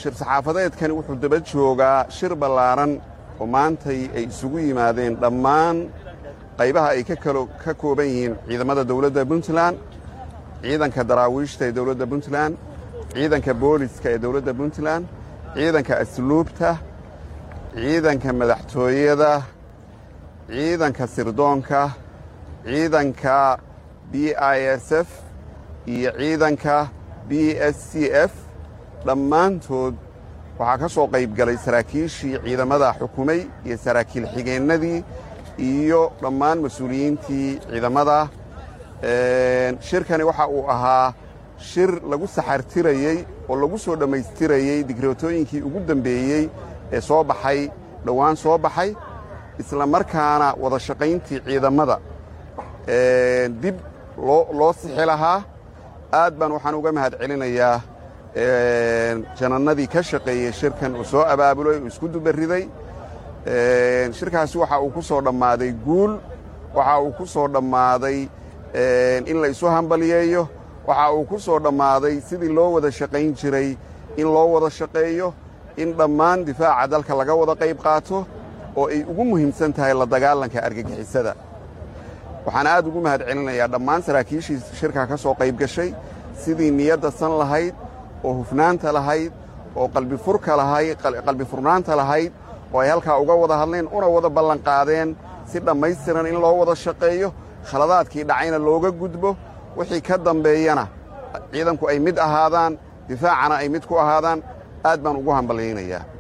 shir saxaafadeedkani wuxuu daba joogaa shir ballaaran oo maantay ay isugu yimaadeen dhammaan qaybaha ay ka kooban yihiin ciidamada dawladda puntland ciidanka daraawiishta ee dawladda puntland ciidanka booliska ee dawladda puntland ciidanka asluubta ciidanka madaxtooyada ciidanka sirdoonka ciidanka b i s f iyo ciidanka b s c f dhammaantood waxaa ka soo qayb galay saraakiishii ciidamada xukumay iyo saraakiil xigeennadii iyo dhammaan mas-uuliyiintii ciidamada shirkani waxa uu ahaa shir lagu saxartirayey oo lagu soo dhammaystirayey digrootooyinkii ugu dembeeyey ee soo baxay dhowaan soo baxay isla markaana wada shaqayntii ciidamada dib loo sixi lahaa aad baan waxaan uga mahad celinayaa janannadii ka shaqeeyey shirkan uu soo abaabulay uu isku dubariday shirkaasi waxa uu ku soo dhammaaday guul waxa uu ku soo dhammaaday in la isu hambaliyeeyo waxa uu ku soo dhammaaday sidii loo wada shaqayn jiray in loo wada shaqeeyo in dhammaan difaaca dalka laga wada qayb qaato oo ay ugu muhiimsan tahay la dagaalanka argagixisada waxaan aad ugu mahad celinayaa dhammaan saraakiishii shirkaa ka soo qayb gashay sidii niyadda san lahayd oo hufnaanta lahayd oo qalbifurka lahayd qalbi furnaanta lahayd oo ay halkaa uga wada hadleen una wada ballanqaadeen si dhammaystiran in loo wada shaqeeyo khaladaadkii dhacayna looga gudbo wixii ka dambeeyana ciidanku ay mid ahaadaan difaacana ay mid ku ahaadaan aad baan ugu hambalyaynayaa